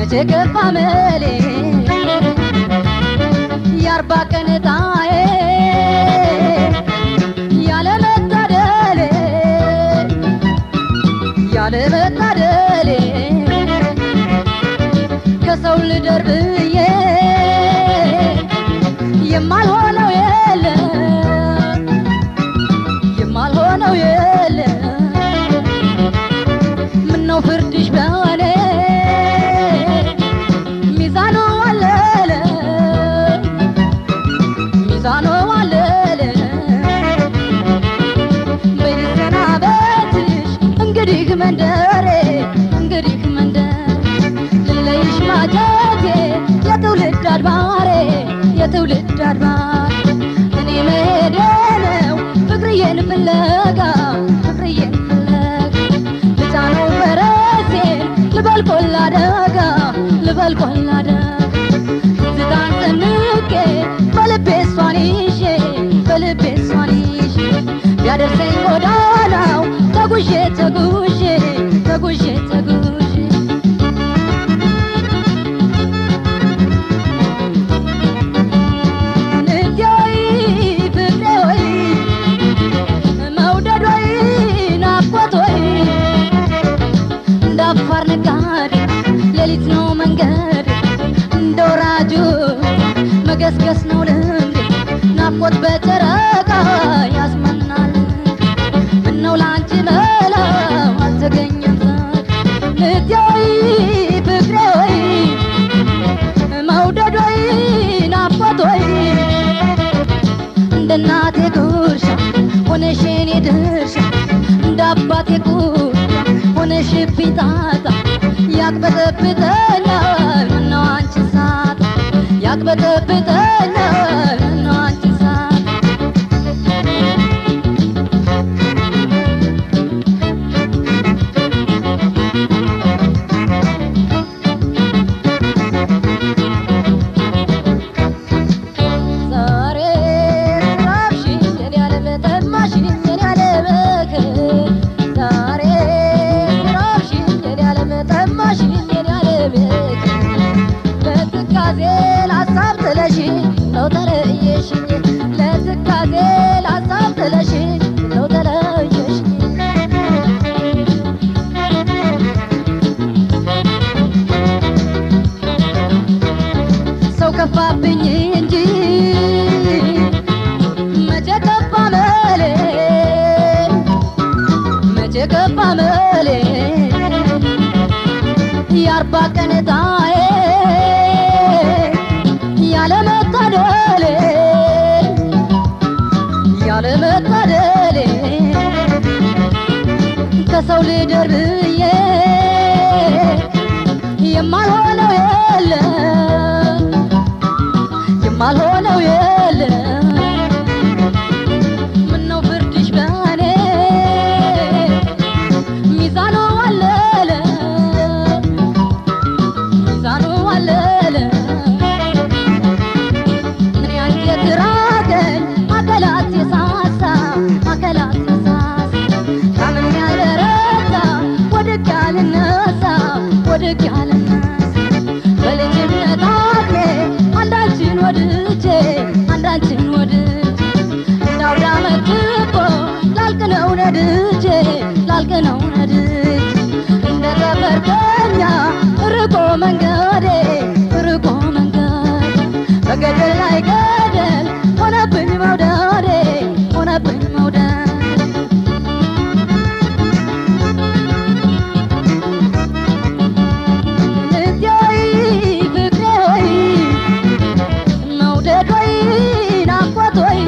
መቼ ገፋ መሌ የአርባ ቀን ዕጣዬ ያለ መታደሌ ያለ መታደሌ ከሰው ልደር ብዬ የማልሆነው የለም የማልሆነው የለም ምነው ፍርድሽ በኔ ሚዛኑ አለለ ሚዛኑ አለለ በይሰናበትሽ እንግዲህ መንደሬ እንግዲህ መንደር ልለይሽ ማጀቴ የትውልድ አድባሬ የትውልድ አድባር እኔ መሄዴ ነው ፍቅርዬን ፍለጋ ፍቅርዬን ፍለጋ ልጫነው ፈረሴን ልበል ቆላ ደጋ ልበል ቆላ ደጋ ትዝታን ሰንቄ በልቤ እሷን ይዤ በልቤ እሷን ይዤ ቢያደርሰኝ ጎዳናው ተጉዤ ተጉዤ ተጉዤ ተጉዤ ንዴ ወይ ፍቅሬ ወይ መውደድ ወይ ናፍቆት ወይ እንደ አፋር ነጋዴ ሌሊት ነው መንገድ እንደ ወራጁ መገስገስ ነው ልምድ ናፍቆት በጨረቃ ያስመናል ምነው ላንቺ መላው አልተገኘም ንዴ ወይ ፍቅሬ ወይ መውደድ ወይ ናፍቆት ወይ እንደ እናቴ ጉርሻ ሆነሽ የኔ ድርሻ እንደ አባቴ ጉርሻ ሆነሽብኝ ጣጣ ያቅበጠብጠኛል ምነው አንቺን ሳጣ ያቅበጠብጠኛል ምነው አንቺን ሳጣ ዛሬ ስራብሽኝ የኔ ዓለም ጠማሽኝ የኔ ዓለም ዛሬ ስራብሽኝ የኔ ዓለም ጠማሽኝ የኔ ዓለም ለትካዜ ላሳብ ጥለሽኝ ነው ተለየሽኝ ለትካዜ ላሳብ ጥለሽኝ ነው ተለየሽኝ ሰው ከፋብኝ እንጂ መቼ ከፋ መሌ መቼ ከፋ መሌ የአርባ ቀን ዕጣዬ ያለ መታደሌ ያለ መታደሌ ከሰው ልደር ብዬ የማልሆነው የለም የማልሆነው የለም ምነው ፍርድሽ በኔ ሚዛኑ አለለ ሚዛኑ አለለ ምን ያንጀት ራቀኝ አካላት የሳሳ አካላት የሳሳ ታምም ያልበረታ ወድቅ ያልነሳ ወድቅ ያልነሳ በልጅነት አቅሜ አንዳችን ወድጄ አንዳችን ወድጄ እንዳውዳ መጥቆ ላልቅ ነው ነድጄ ላልቅ ነው ነድጄ እንደ ተፈርቀኛ ርቆ መንገዴ ርቆ መንገዴ በገደል ላይ ገደል ሆነብኝ መውደዴ ሆነብኝ መውደዴ ንዴ ወይ ፍቅሬ ወይ መውደድ ወይ ናፍቆት ወይ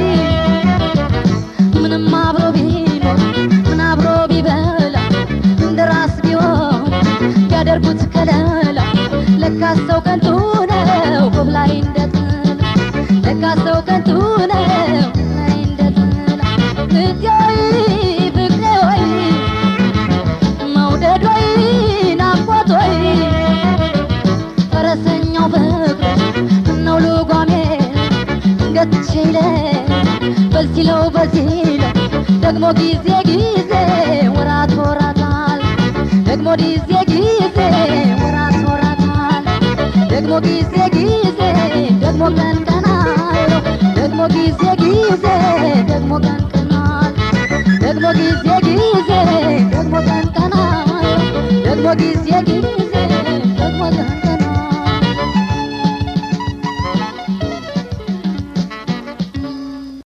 ምንም አብሮ ቢኖር ምን አብሮ ቢበላ እንደ ራስ ቢሆን ቢያደርጉት ከለላ ለካ ሰው ከንቱ ነው ቆብ ላይ እንደጥላ ለካ ሰው ከንቱ ነው ቆብ ላይ እንደጥላ ንዴ ወይ ፍቅሬ ወይ መውደድ ወይ ናፍቆት ወይ ፈረሰኛው ፍቅር እነው ልጓሜ ገትቼለ በዚለው በዚለው ደግሞ ጊዜ ጊዜ ወራት ወራታል ደግሞ ጊዜ ጊዜ ወራት ወራታል ደግሞ ጊዜ ጊዜ ደግሞ ቀን ቀን አለው ደግሞ ጊዜ ጊዜ ደግሞ ቀን ቀን አለው ደግሞ ጊዜ ጊዜ ደግሞ ቀን ቀን አለው ደግሞ ጊዜ ጊዜ ደግሞ ቀን ቀን